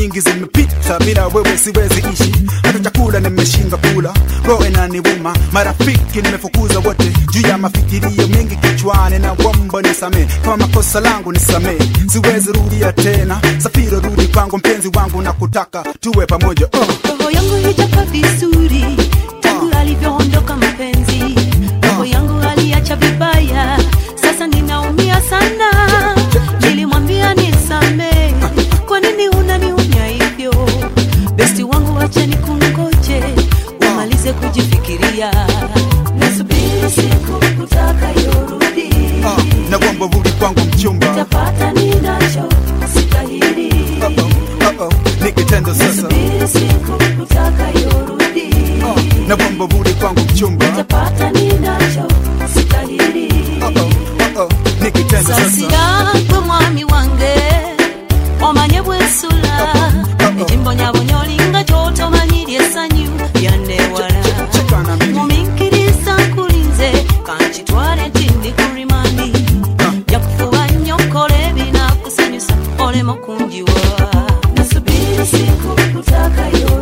nyingi zimepita bila wewe siwezi ishi hata chakula nimeshindwa kula roho inaniuma marafiki nimefukuza wote juu ya mafikirio mengi kichwani na wombo nisamee kama makosa langu nisamee siwezi rudia tena safiro rudi kwangu mpenzi wangu na kutaka tuwe pamoja oh. roho yangu hijaka vizuri tangu alivyoondoka mpenzi roho yangu aliacha vibaya sasa ninaumia sana nilimwambia nisamee kwa nini unaniunya hivyo besti wangu wacha nikungoje umalize kujifikiria nasubiri siku utakayorudi na wombo rudi kwangu mchumba tapata ninacho sitahiri oh, oh, oh. nikitendo sasa nasubiri siku utakayorudi na wombo rudi kwangu mchumba tapata ninacho sitahiri oh, oh, oh. nikitendo sasa sasira gwe mwami wange omanye bwensula ejimbo nyabonyo olinga kyotomanyiri essanyu lyannewala cheka na mimi muminkiriza nkulinze kankitwale nti ndi ku rimandi jakufuba nnyo kola ebinakusanyusa olema kunjiwa nasubiri siku utakayo